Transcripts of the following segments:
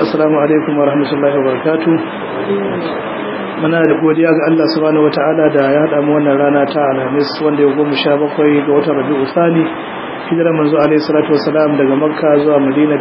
assalamu alaikum wa rahmatullahi wa barakatuh muna da godiya ga Allah subhanahu wataala da ya haɗa mu wannan rana ta Alhamis wanda ya goma sha bakwai ga watan Rabi'u Thani hijirar manzo alaihi salatu wassalam daga Makka zuwa Madina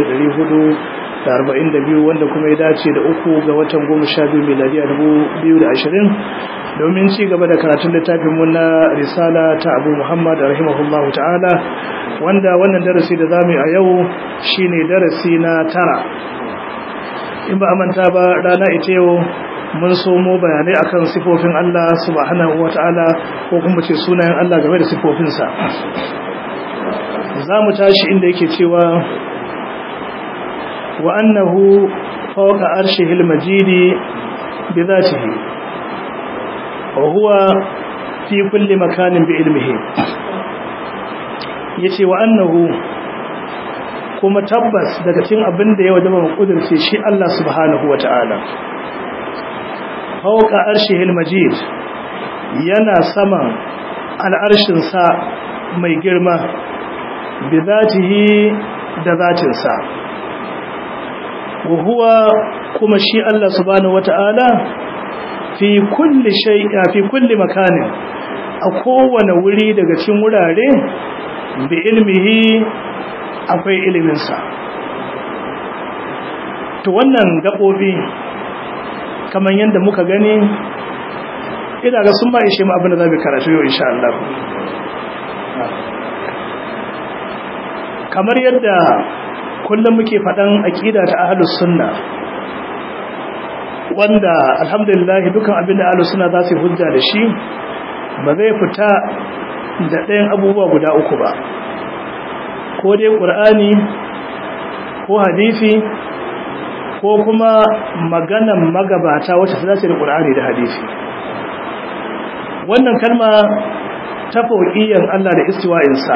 1442 wanda kuma ya dace da uku ga watan goma sha biyu miladiya 2020 domin ci gaba da karatun littafin mu na risala ta Abu Muhammad rahimahullahu ta'ala wanda wannan darasi da zamu yi a yau shine darasi na tara in ba manta ba rana ita yau mun somo bayanai akan sifofin Allah subhanahu wata'ala ko kuma ce sunayen Allah game da sifofinsa za mu tashi inda yake cewa wa annahu fawqa arshihil majidi bi dhatihi wa huwa fi kulli makanin bi ilmihi yace wa annahu kuma tabbas daga cikin abin da ya wajaba mu kudurce shi Allah subhanahu wata'ala fawqa arshihil majid yana saman al'arshin sa mai girma bi zatihi da zatin sa wa huwa kuma shi Allah subhanahu wata'ala fi kulli shay'a fi kulli makanin a kowane wuri daga cikin wurare bi ilmihi akwai iliminsa to wannan gaɓoɓi kamar yadda muka gani ina ga sun ba ishe mu abin da za mu karatu yau insha Allah kamar yadda kullum muke faɗan aƙida ta ahlus sunna wanda alhamdulillah dukan abin da ahlus sunna za su hujja da shi ba zai fita da ɗayan abubuwa guda uku ba ko dai ƙur'ani ko hadisi ko kuma maganan magabata wacce ta dace da ƙur'ani da hadisi wannan kalma ta fauƙiyan Allah da istiwa'insa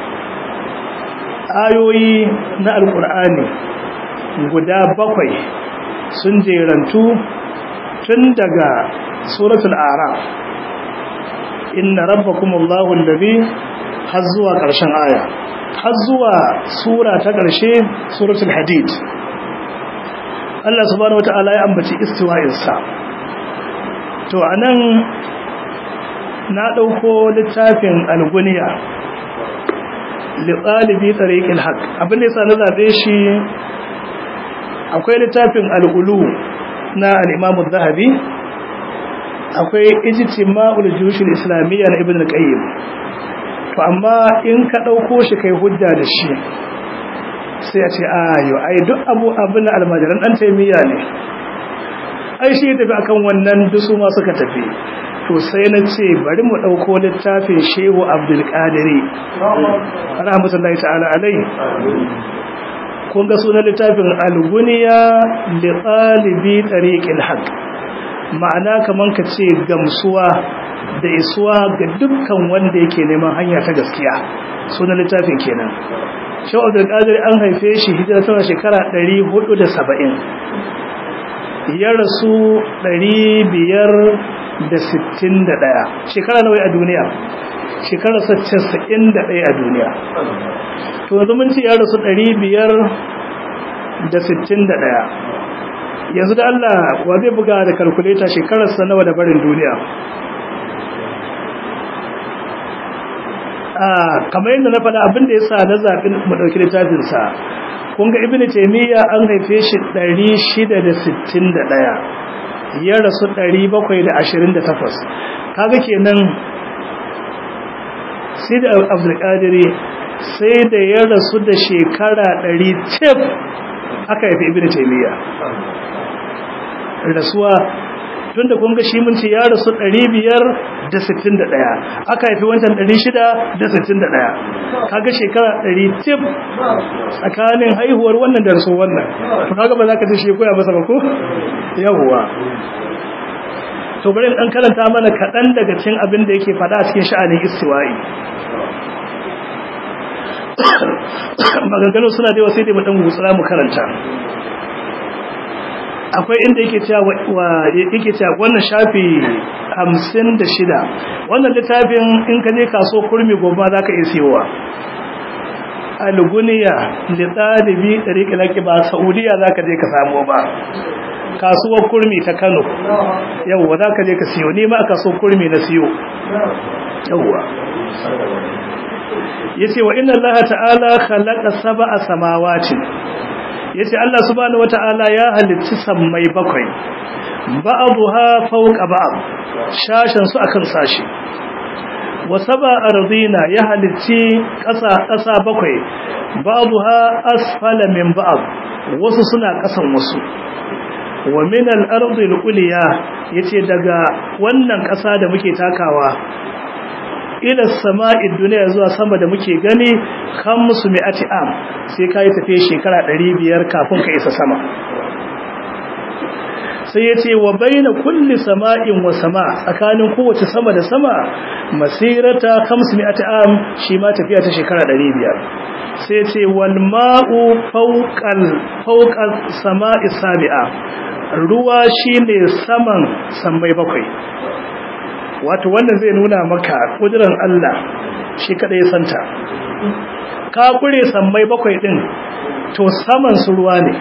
ayoyi na alƙur'ani guda bakwai sun jerantu tun daga suratul araf inna rabbakumullahu allazi har zuwa ƙarshen aya har zuwa sura ta ƙarshe suratul hadid Allah subhanahu wata'ala ya ambaci istiwa'insa to anan na ɗauko littafin alguniya liɗalibi tsariƙin haƙ abin da yasa na zaɓe shi akwai littafin al'ulu na al'imamu zahabi akwai ijtima'ul jushin islamiyya na ibn al-qayyim to amma in ka dauko shi kai hujja da shi sai a ce ayo ai duk abu abin almajiran dan taimiyya ne ai shi tafi akan wannan dusu ma suka tafi to sai na ce bari mu dauko littafin shehu abdul qadiri rahmatullahi ta'ala alai kun ga sunan littafin al-guniya li talibi tariqil haqq ma'ana kaman ka ce gamsuwa da isuwa ga dukkan wanda yake neman hanya ta gaskiya sunan littafin kenan shaw abdul qadir an haife shi hijira tana shekara 470 ya rasu 561 shekara nawa a duniya shekara 91 a duniya to yanzu mun ce ya rasu 561 yanzu da Allah wa zai buga da kalkuleta shekararsa nawa da barin duniya kamar yadda na faɗa abin da ya sa na zaɓin mu ɗauki littafinsa kun ga ibn taimiyya an haife shi 661 ya rasu 728 kaga kenan sai da abdulkadiri sai da ya rasu da shekara 100 cif aka haifi ibn taimiyya rasuwa tun da kunga shi mun ce ya rasu 561 aka haifi wancan 661 kaga shekara 100 tip tsakanin haihuwar wannan da rasu wannan to kaga ba za ka ce shi koya masa ba ko yawwa to bari in dan karanta mana kaɗan daga cikin abin da yake faɗa a cikin sha'anin istiwa'i maganganu suna da yawa sai dai mu dan gutsura mu karanta akwai inda yake cewa yake cewa wannan shafi 56 wannan littafin in ka je kaso kurmi gobe za ka iya siyowa alguniya li talibi tariqil haqi ba saudiya zaka je ka samu ba kasuwar kurmi ta Kano yawwa zaka je ka siyo ni ma aka so kurmi na siyo yawwa yace wa inna allaha ta'ala khalaqa sab'a samawati yace Allah subhanahu wata'ala ya halicci sammai bakwai ba'dha fawqa ba'd shashan su akan sashi wa sab'a ardina ya halicci ƙasa ƙasa bakwai ba'dha asfala min ba'd wasu suna ƙasan wasu wa min al-ardi al-ulya yace daga wannan ƙasa da muke takawa ila sama'i duniya zuwa sama da muke gani khamsu mi'ati am sai kai tafiye shekara 500 kafin ka isa sama sai yace wa baina kulli sama'in wa sama tsakanin kowace sama da sama masirata khamsu mi'ati am shi ma tafiya ta shekara 500 sai yace wal ma'u fawqal fawqal sama'i sabi'a ruwa shine saman sammai bakwai wato wannan zai nuna maka kudirin Allah shi kada ya santa ka kure sammai bakwai din to saman su ruwa ne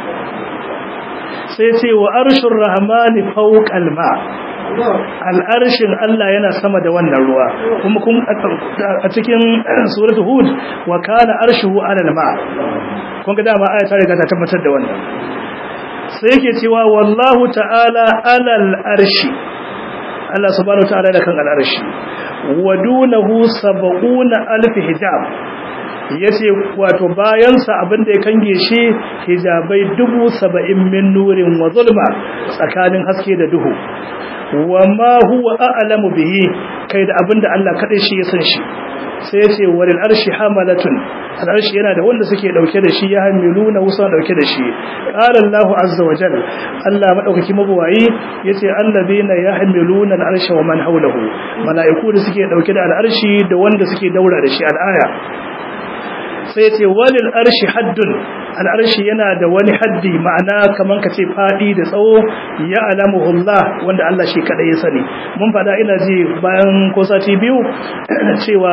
sai ce wa arshur rahmani fawqal ma al'arshin Allah yana sama da wannan ruwa kuma kun a cikin suratul hud wa kana arshuhu ala al-ma kun ga dama aya ta riga ta tabbatar da wannan sai yake cewa wallahu ta'ala alal arshi Allah subhanahu wataala da kan al'arshi wa dunahu sab'una alf hijab yace wato bayan sa abin da ya kange shi hijabai dubu saba'in min nurin wa zulma tsakanin haske da duhu wa ma huwa a'lamu bihi kai da abin da Allah kadai shi ya san shi sai yace walil arshi hamalatun al'arshi yana da wanda suke dauke da shi ya hamiluna wusa dauke da shi qala Allahu azza wa jalla Allah madaukaki mabuwayi yace allazina yahmiluna al'arsha wa man hawlahu malaiku da suke dauke da al'arshi da wanda suke daura da shi al'aya sai yace walil arshi haddun al'arshi yana da wani haddi ma'ana kaman ka ce fadi da tsawo ya alamuhu Allah wanda Allah shi kadai ya sani mun fada ina ji bayan ko sati biyu cewa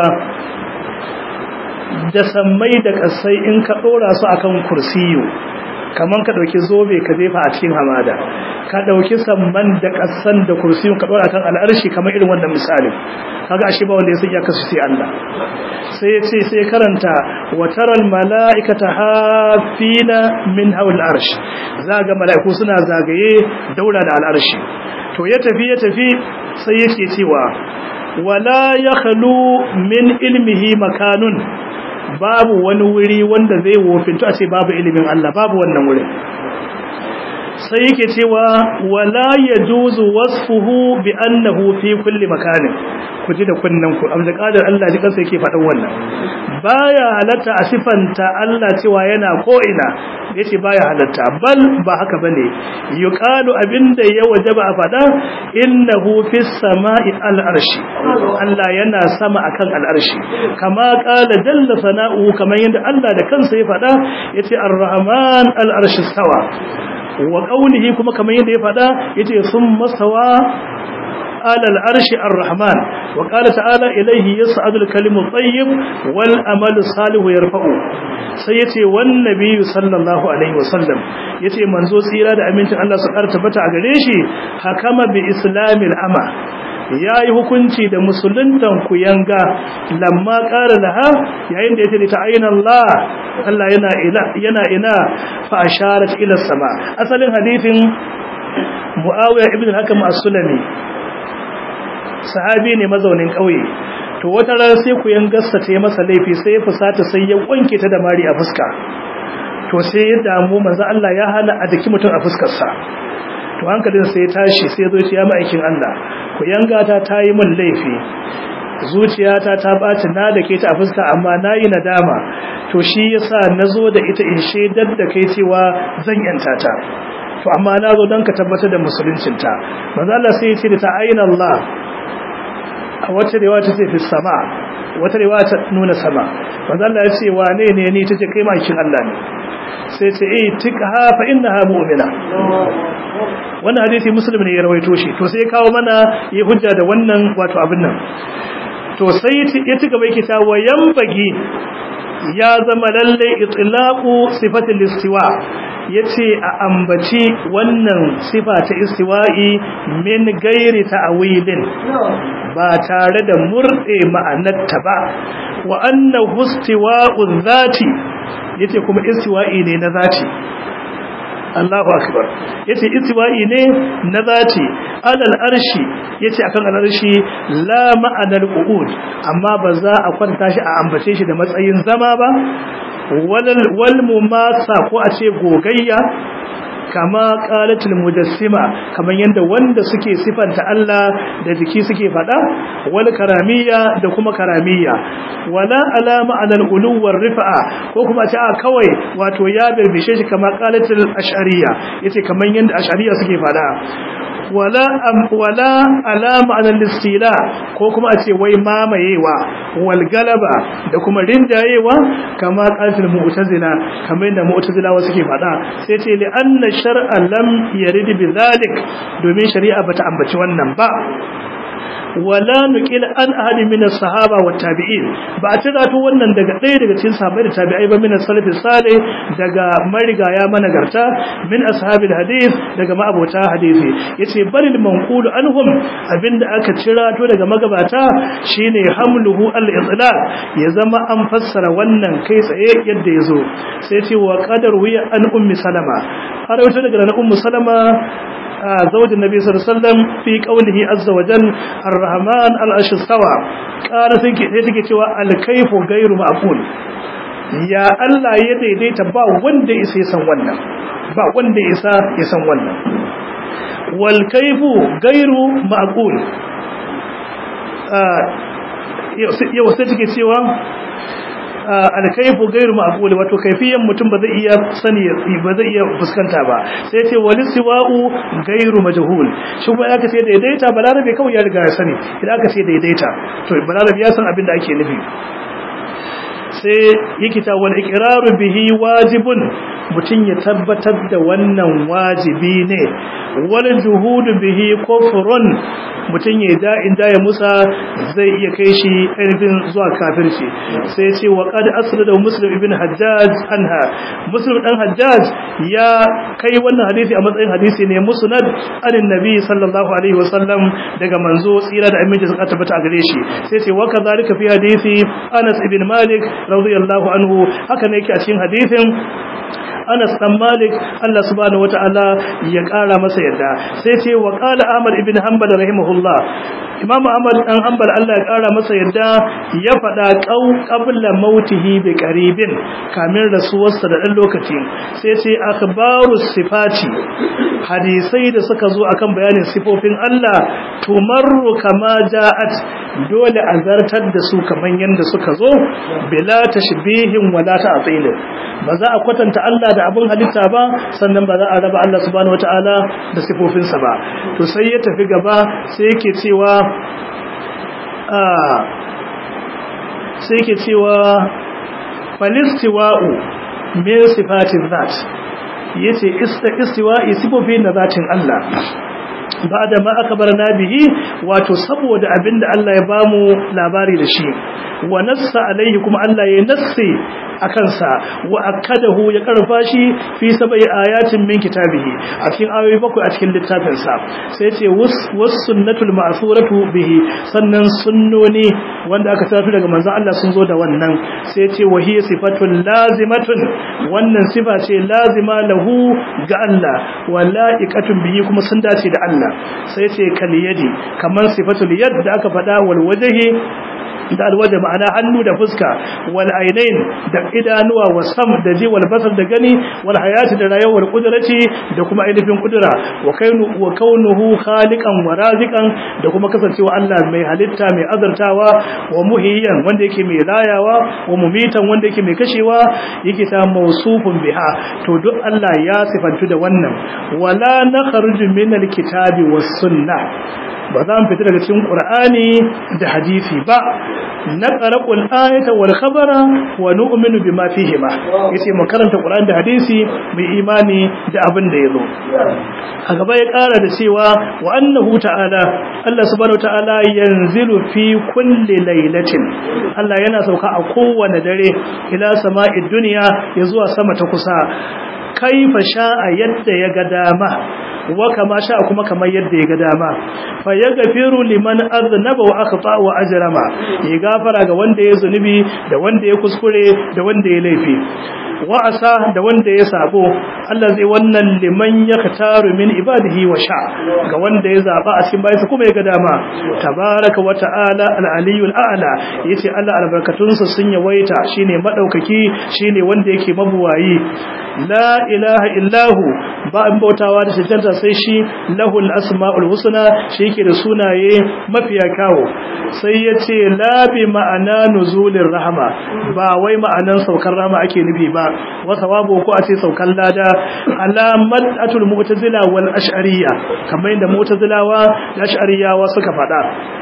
da sammai da kasai in ka dora su akan kursiyo kaman ka dauki zobe ka jefa a cikin hamada ka dauki samman da kasan da kursiyo ka dora kan al'arshi kamar irin wannan misali kaga ashe ba wanda ya san ya kasu sai Allah sai ya ce sai karanta wa taral mala'ikata hafina min hawl arsh zaga mala'iku suna zagaye daura da al'arshi to ya tafi ya tafi sai yake cewa wala yakhlu min ilmihi makanun babu wani wuri wanda zai wofinto a ce babu ilimin Allah babu wannan wurin sai yake cewa wala yajuzu wasfuhu bi annahu fi kulli makanin ku ji da kunnan ku abda qadar Allah ji kansa yake faɗan wannan baya halatta a sifanta Allah cewa yana ko ina yace baya halatta bal ba haka bane yuqalu abinda ya wajaba a faɗa innahu fis sama'i al arshi Allah yana sama akan al arshi kama qala jalla sana'u kamar yadda Allah da kansa ya faɗa yace ar-rahman al arshi stawa wa qawlihi kuma kamar yadda ya faɗa yace summa stawa على العرش الرحمن وقال تعالى إليه يصعد الكلم الطيب والأمل الصالح يرفعه سيتي والنبي صلى الله عليه وسلم يتي منزو سيرا da amincin Allah su karta bata a gare shi hakama bi islamil ama yayi hukunci da musuluntan ku yanga lamma qala laha yayin da yace ta ayina Allah Allah yana ila yana ina fa asharat ila sama asalin hadithin Muawiya ibn al-Hakam as-Sulami sahabi ne mazaunin ƙauye to wata ran sai ku gassa ta yi masa laifi sai ya fusata sai ya wanke ta da mari a fuska to sai ya damu manzo Allah ya hana a daki mutum a fuskar sa to hankalin sai ya tashi sai ya zo ya ma'aikin Allah ku yanga ta tayi min laifi zuciyata ta baci na da ke ta a fuska amma nayi nadama to shi yasa nazo da ita in shedar da kai cewa zan yanta ta to amma na zo don ka tabbatar da musuluncinta manzo Allah sai ya ce da ta aina Allah a wata riwaya ta ce fi sama wata riwaya ta nuna sama manzo Allah ya ce wane ne ni tace kai makin Allah ne sai ce eh tikha fa innaha mu'mina wannan hadisi muslim ne ya rawaito shi to sai kawo mana yi hujja da wannan wato abin nan to sai ya ci gaba yake ta wayan bagi ya zama lalle itlaqu sifatul istiwa yace a ambaci wannan sifa ta istiwa'i min gairi ta'wilin ba tare da murde ma'anarta ba wa annahu istiwa'u dhati yace kuma istiwa'i ne na zati Allahu akbar yace istiwa'i ne na zati alal arshi yace akan al'arshi la ma'anar qu'ud amma ba za a kwanta shi a ambace shi da matsayin zama ba walal wal mumasa ko a ce gogayya kama qalatul mujassima kaman yanda wanda suke sifanta Allah da jiki suke fada wal karamiyya da kuma karamiyya wala alama alal uluwar rifa'a ko kuma ta kawai wato ya birbishe shi kama qalatul ash'ariyya yace kaman yanda ash'ariyya suke fada wala am wala alama alal istila ko kuma a ce wai mamayewa wal galaba da kuma rinjayewa kama qalatul mu'tazila kamar yanda mu'tazilawa suke fada sai ce li anna shar'a lam yarid bi zalik domin shari'a bata ambaci wannan ba wala nuqil an ahadi min as-sahaba wa tabi'in ba a tira to wannan daga ɗaya daga cikin sahabbai da tabi'ai ba min as-salafi salih daga marigaya managarta min ashabil hadith daga ma'abota hadisi yace balil manqulu anhum abinda aka cira to daga magabata shine hamluhu al-idlal ya zama an fassara wannan kai tsaye yadda yazo sai ce wa qadar wiya an ummi salama har wata daga ummu salama زوج النبي صلى الله عليه وسلم في قوله عز وجل الرحمن العرش استوى قال sai take cewa al-kayfu ghayru ma'qul ya Allah ya daidaita ba wanda isa san wannan ba wanda isa ya san wannan wal kayfu ghayru ma'qul yau sai take cewa alkaifu gairu ma'qul wato kaifiyan mutum ba zai iya sani ba zai iya fuskanta ba sai ce wal siwa'u gairu majhul shi kuma aka ce daidaita balarabe kawai ya riga ya sani idan aka ce daidaita to balarabe ya san abin da ake nufi sai yake ta wal iqraru bihi wajibun mutum ya tabbatar da wannan wajibi ne wal juhudu bihi kufrun mutum ya da inda ya musa zai iya kai shi ainihin zuwa kafirci sai ce wa qad asnada muslim ibn hajjaj anha muslim dan hajjaj ya kai wannan hadisi a matsayin hadisi ne musnad anin nabi sallallahu alaihi wasallam daga manzo tsira da aminci suka tabbata a gare shi sai ce wa kadhalika fi hadisi anas ibn malik radiyallahu anhu haka ne yake a cikin hadisin Anas dan Malik Allah subhanahu wataala ya kara masa yadda sai ce wa qala Ahmad ibn Hanbal rahimahullah Imam Ahmad dan Hanbal Allah ya kara masa yadda ya fada qau qabla mautihi bi qaribin kamin rasuwarsa da dan lokaci sai ce akhbaru sifati hadisai da suka zo akan bayanin sifofin Allah tumarru kama ja'at dole a zartar da su kaman yanda suka zo bila tashbihin wala ta'til ba za a kwatanta Allah da abin halitta ba sannan ba za a raba Allah subhanahu wataala da sifofinsa ba to sai ya tafi gaba sai yake cewa a sai yake cewa falistiwa'u min sifatin zat yace istiwa'i sifofin na zatin Allah ba da ma aka bar bihi wato saboda abinda Allah ya bamu labari da shi wa nassa alaihi kuma Allah ya nassi akan sa wa akadahu ya karfa shi fi sabai ayatin min kitabihi a cikin ayoyi bakwai a cikin littafin sa sai ce was sunnatul ma'thuratu bihi sannan sunnoni wanda aka tafi daga manzon Allah sun zo da wannan sai ce wa hiya sifatul lazimatun wannan sifa ce lazima lahu ga Allah wa la'iqatun bihi kuma sun dace da Allah sai ce kaliyadi kamar sifatul yad da aka faɗa wal wajhi da alwaje ma'ana hannu da fuska wal ainain da idanuwa wa sam da ji wal basar da gani wal hayati da rayuwar kudrati da kuma ainihin kudura wa kainu wa kaunuhu khaliqan wa raziqan da kuma kasancewa Allah mai halitta mai azartawa wa muhiyyan wanda yake mai rayawa wa mumitan wanda yake mai kashewa yake ta mausufun biha to duk Allah ya sifantu da wannan wala nakhruju min alkitabi was sunnah ba za mu fita daga cikin qur'ani da hadisi ba naqra'ul ayata wal khabara wa nu'minu bima fihi ma yace mu karanta qur'ani da hadisi mu imani da abin da yazo a gaba ya kara da cewa wa annahu ta'ala Allah subhanahu ta'ala yanzilu fi kulli lailatin Allah yana sauka a kowane dare ila sama'id dunya ya zuwa sama ta kusa kaifa sha'a yadda ya ga dama wa kama sha'a kuma kamar yadda ya ga dama fa yaghfiru liman aznaba wa akhta wa ajrama ya gafara ga wanda ya zunubi da wanda ya kuskure da wanda ya laifi wa asa da wanda ya sabo Allah zai wannan liman yaktaru min ibadihi wa sha ga wanda ya zaba a cikin bayinsa kuma ya ga dama tabaraka wa ta'ala al-aliyul a'la yace Allah albarkatunsa sun yawaita shine madaukaki shine wanda yake mabuwayi la ilaha illahu ba an bautawa da cancanta sai shi lahul asma'ul husna shi yake da sunaye mafiya kawo sai yace la bi ma'ana nuzulir rahma ba wai ma'anan saukar rahma ake nufi ba wa sawabu ko a ce saukar lada alamat atul mu'tazila wal ash'ariyya kamar yadda mu'tazilawa da ash'ariyawa suka faɗa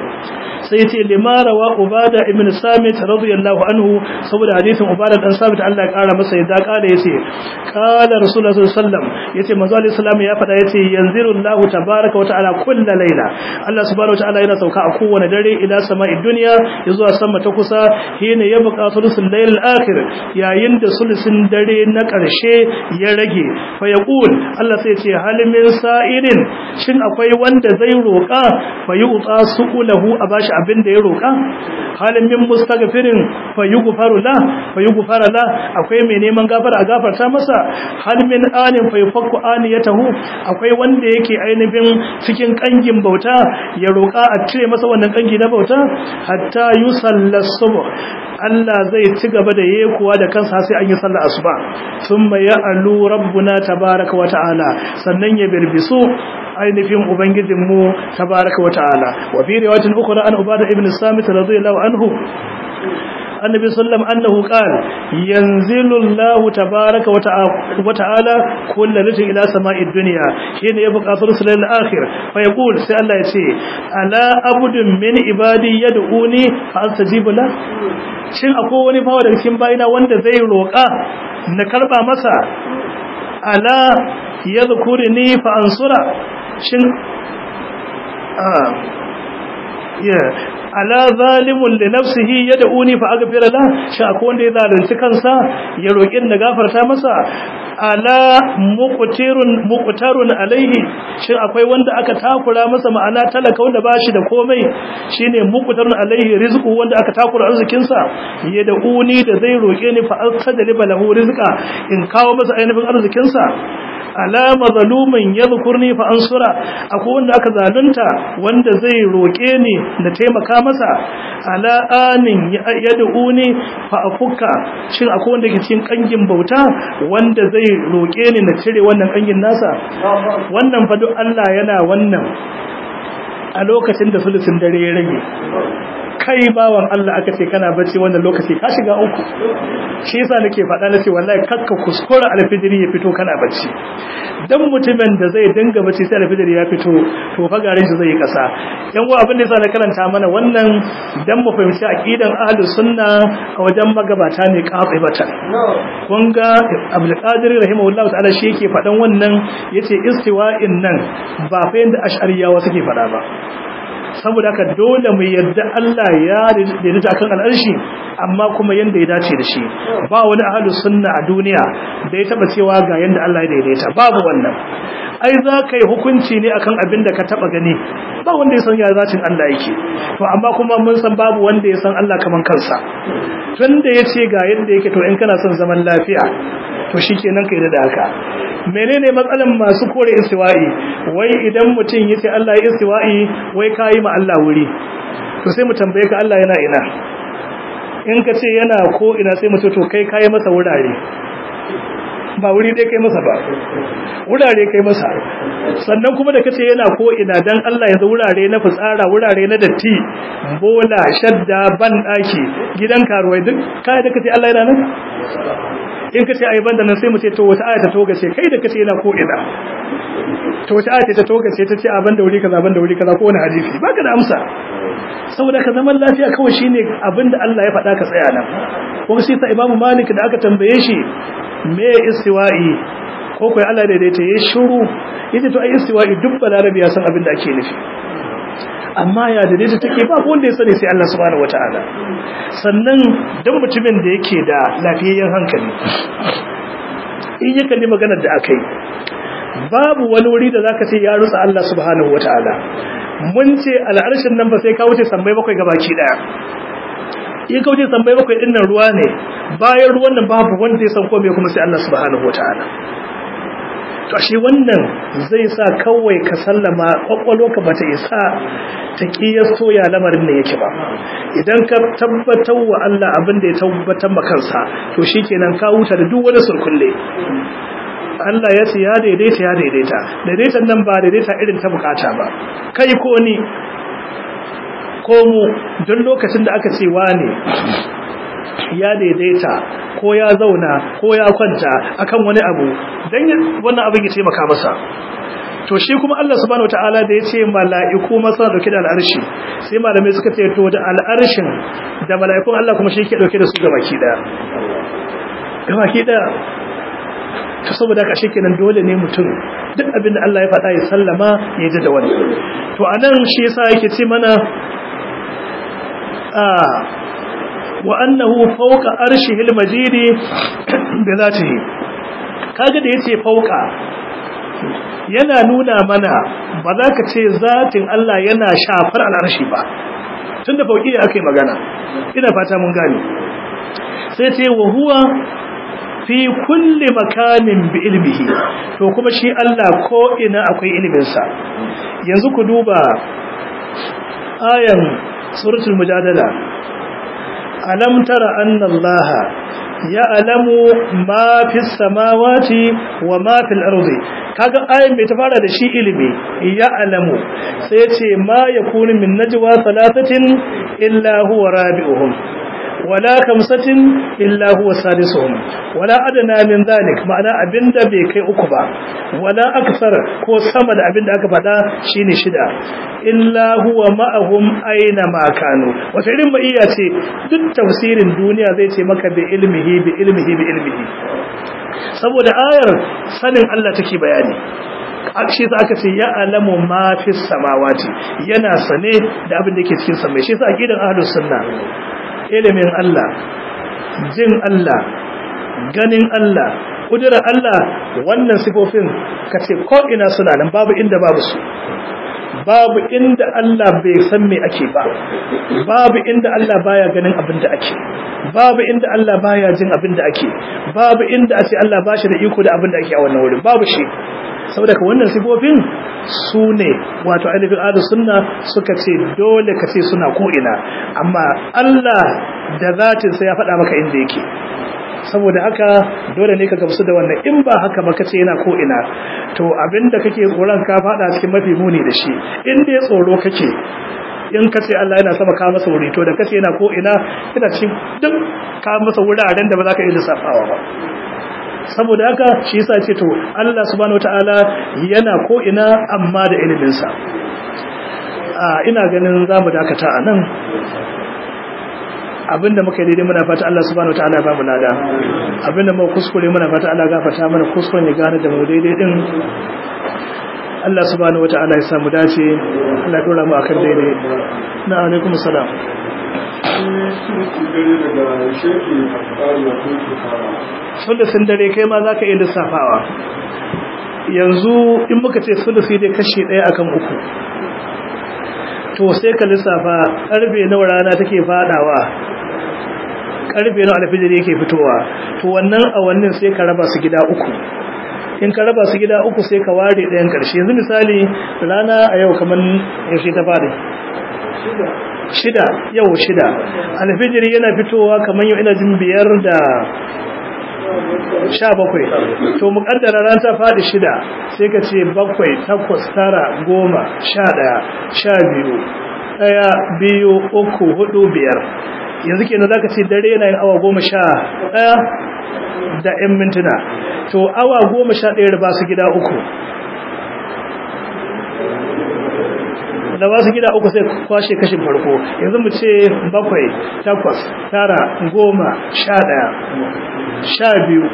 sai yace limara wa ubada ibn samit radiyallahu anhu saboda hadisin ubada dan samit Allah ya kara masa yadda kara yace qala rasulullah sallallahu alaihi wasallam yace manzo alaihi salam ya fada yace yanziru Allah tabaaraka wa ta'ala kullu layla Allah subhanahu wa ta'ala yana sauka a kowane dare ila sama'id dunya zuwa sama ta kusa hina yabqa thulusul layl al-akhir yayin da sulusin dare na karshe ya rage fa yaqul Allah sai yace hal min sa'ilin shin akwai wanda zai roka fa yu'ta su'ulahu abashi abin da ya roƙa halin min mustaghfirin fa yughfaru la fa yughfara la akwai mai neman gafara a gafarta masa hal min anin fa yufakku aniyatahu akwai wanda yake ainihin cikin kangin bauta ya roƙa a cire masa wannan kangi na bauta hatta yusalla subh Allah zai ci gaba da yekuwa da kansa sai an yi sallar asuba thumma ya'alu rabbuna tabaaraka wa ta'ala sannan ya birbisu ainihin ubangijinmu tabaaraka wa ta'ala wa fi riwayatin ukhra an ubada ibn samit radiyallahu anhu annabi sallam annahu qala yanzilu Allah tabaaraka wa ta'ala kullu lailatin ila sama'id dunya shine ya buƙatar sulal akhir fa yaqul sai Allah ya ce ala abudun min ibadi yad'uni fa astajibu la shin akwai wani bawa daga cikin bayina wanda zai roƙa na karba masa ala yadhkuruni fa ansura shin yeah ala zalimun li nafsihi yad'uni fa aghfira la shi akwai wanda ya zalunci kansa ya roki na gafarta masa ala muqtirun muqtarun alaihi shin akwai wanda aka takura masa ma'ana talaka wanda bashi da komai shine muqtarun alaihi rizqu wanda aka takura arzikin sa yad'uni da zai roke ni fa astadli lahu rizqa in kawo masa ainihin arzikin sa ala mazlumin yadhkurni fa ansura akwai wanda aka zalunta wanda zai roke ni na taimaka masa ala amin yad'uni fa afuka shin akwai wanda ke cikin kangin bauta wanda zai roke ni na cire wannan kangin nasa wannan fa duk Allah yana wannan a lokacin da sulusin dare ya rage kai bawan Allah aka ce kana bacci wannan lokaci ka shiga uku shi yasa nake faɗa nace wallahi kakka kuskura alfijiri ya fito kana bacci dan mutumin da zai dinga bacci sai alfijiri ya fito to fa garin shi zai yi kasa yan uwa abin da yasa na karanta mana wannan dan mu fahimci aqidan ahlus sunna a wajen magabata ne qatibatan kun ga Abdul Qadir rahimahullahu ta'ala shi yake faɗan wannan yace istiwa'in nan ba fa yanda ash'ariyawa suke faɗa ba saboda haka dole mu yadda Allah ya daidaita kan al'arshi amma kuma yanda ya dace da shi ba wani ahlus sunna a duniya da ya taba cewa ga yanda Allah ya daidaita babu wannan ai za ka yi hukunci ne akan abin da ka taba gani ba wanda ya san ya zatin Allah yake to amma kuma mun san babu wanda ya san Allah kaman kansa tunda yace ga yanda yake to in kana son zaman lafiya to shikenan kai da haka menene matsalan masu kore istiwa'i wai idan mutum yace Allah ya istiwa'i wai kai ma Allah wuri to sai mu tambaye ka Allah yana ina in ka ce yana ko ina sai mu ce to kai kai masa wurare ba wuri dai kai masa ba wurare kai masa sannan kuma da kace yana ko ina dan Allah yanzu wurare na fitsara wurare na datti bola shadda ban daki gidan karuwai duk kai da kace Allah yana nan in kace ai banda nan sai mu ce to wata aya ta toga ce kai da kace yana ko ina to wace aya ta tokace ta ce abin da wuri kaza abin da wuri kaza ko wani hadisi baka da amsa saboda ka zaman lafiya kawai shine abin da Allah ya faɗa ka tsaya nan kuma sai ta Imam Malik da aka tambaye shi me istiwa'i ko kai Allah daidaita ya shiru yace to ai istiwa'i duk balarabi ya san abin da ake nufi amma ya daidaita take ba wanda ya sani sai Allah subhanahu wataala sannan dan mutumin da yake da lafiyayyen hankali in ya kalli maganar da akai babu wani wuri da zaka ce ya rutsa Allah subhanahu wataala mun ce al'arshin nan ba sai ka wuce sammai bakwai gabaki daya in ka wuce sammai bakwai din nan ruwa ne bayan ruwan nan babu wanda ya san komai kuma sai Allah subhanahu wataala to ashe wannan zai sa kawai ka sallama kwakwalwarka bata isa ta kiyasto ya lamarin ne yake ba idan ka tabbatar wa Allah abin da ya tabbatar ma kansa to shikenan ka huta da duk wani surkulle Allah ya ce ya daidaita ya daidaita daidaitan nan ba daidaita irin ta bukata ba kai ko ni ko mu don lokacin da aka ce wane ya daidaita ko ya zauna ko ya kwanta akan wani abu dan wannan abin ya taimaka masa to shi kuma Allah subhanahu wataala da yace mala'iku masa dauke da al'arshi sai malamai suka ce to da al'arshin da mala'ikun Allah kuma shi yake dauke da su gabaki daya gabaki daya to saboda haka kenan dole ne mutum duk abin da Allah ya faɗa ya sallama ya ji da wani to anan shi yasa yake ce mana a wa annahu fawqa arshihil majidi bi zatihi kaga da yace fawqa yana nuna mana ba za ka ce zatin Allah yana shafar al'arshi ba tunda fauki akai magana ina fata mun gane sai ce wa huwa fi kulli makanin bi ilmihi to kuma shi Allah ko ina akwai iliminsa yanzu ku duba ayan suratul mujadala alam tara anna Allah ya'lamu ma fis samawati wa ma fil ardi kaga ayan bai ta fara da shi ilimi ya'lamu sai ya ce ma yakunu min najwa thalathatin illa huwa rabi'uhum wala kamsatin illa huwa sadisuhum wala adana min zalik ma'ana abinda bai kai uku ba wala akthar ko sama da abinda aka faɗa shine shida illa huwa ma'ahum aina ma kanu wata irin iya ce duk tafsirin duniya zai ce maka bi ilmihi bi ilmihi bi ilmihi saboda ayar sanin Allah take bayani shi sa aka ce ya alamu ma fi samawati yana sane da abin da yake cikin samai shi sa aqidan ahlus sunna ilimin Allah jin Allah ganin Allah kudura Allah wannan sifofin kace ko ina suna nan babu inda babu su babu inda Allah bai san me ake ba babu inda Allah baya ganin abin da ake babu inda Allah baya jin abin da ake babu inda ace Allah bashi da iko da abin da ake a wannan wurin babu shi saboda ka wannan sifofin su ne wato ainihin ahlu sunna suka ce dole ka ce suna ko'ina amma Allah da zatin sai ya faɗa maka inda yake saboda haka dole ne ka gamsu da wannan in ba haka ba kace yana ko'ina to abinda kake tsoron ka faɗa cikin mafi muni da shi in dai tsoro kake in kace Allah yana sama ka masa wuri to da kace yana ko'ina yana cikin duk ka masa wuraren da ba za ka iya lissafawa ba saboda haka shi yasa ce to Allah subhanahu wataala yana ko ina amma da ilimin sa ina ganin zamu dakata anan abinda muka yi daidai muna fata Allah subhanahu wataala ba mu lada abinda muka kuskure muna fata Allah gafarta mana kuskuren ya gane da mu daidai din Allah subhanahu wataala ya samu dace Allah ya dora mu akan daidai na alaikum salam sulusin dare kai ma za ka iya lissafawa yanzu in muka ce sulusi dai kashe ɗaya akan uku to sai ka lissafa ƙarfe nawa rana take fadawa ƙarfe nawa alfijir yake fitowa to wannan awannin sai ka raba su gida uku in ka raba su gida uku sai ka ware ɗayan ƙarshe yanzu misali rana a yau kamar yaushe ta fara shida yau shida alfijiri yana fitowa kamar yau ina jin biyar da sha bakwai to muƙaddara ran ta faɗi shida sai ka ce bakwai takwas tara goma sha ɗaya sha biyu ɗaya biyu uku hudu biyar yanzu kenan za ka ce dare yana yin awa goma sha ɗaya da ‘yan mintuna to awa goma sha ɗaya ba su gida uku da wasu gida uku sai kwashe kashin farko yanzu mu ce bakwai takwas tara goma sha ɗaya sha biyu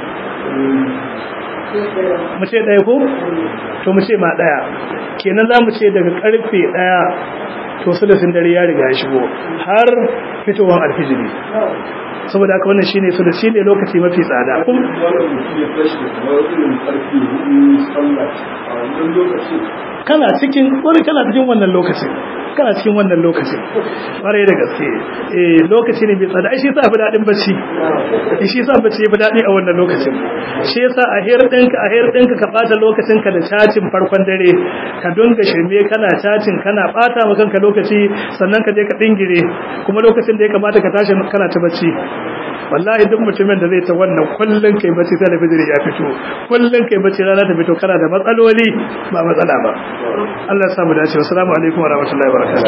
mu ce ɗaya ko? to mu ce ma ɗaya kenan za mu ce daga ƙarfe ɗaya to sulusin dare ya riga ya shigo har fitowar alfijiri saboda haka wannan shine su da shine lokaci mafi tsada kun kana cikin wani kana cikin wannan lokacin kana cikin wannan lokacin ƙwarai da gaske eh lokaci ne mai tsada ai shi yasa fi daɗin bacci shi yasa bacci fi daɗi a wannan lokacin shi yasa a hiyar ɗinka a hiyar ɗinka ka ɓata lokacin ka da cacin farkon dare ka dunga shirme kana cacin kana ɓata ma kanka lokaci sannan ka je ka ɗingire kuma lokacin da ya kamata ka tashi kana ta bacci wallahi duk mutumin da zai ta wannan kullun kai bacci talabijin ya fito kullun kai bacci rana ta fito kana da matsaloli ba matsala ba Allah ya samu dace assalamu alaikum wa rahmatullahi wa barakatuh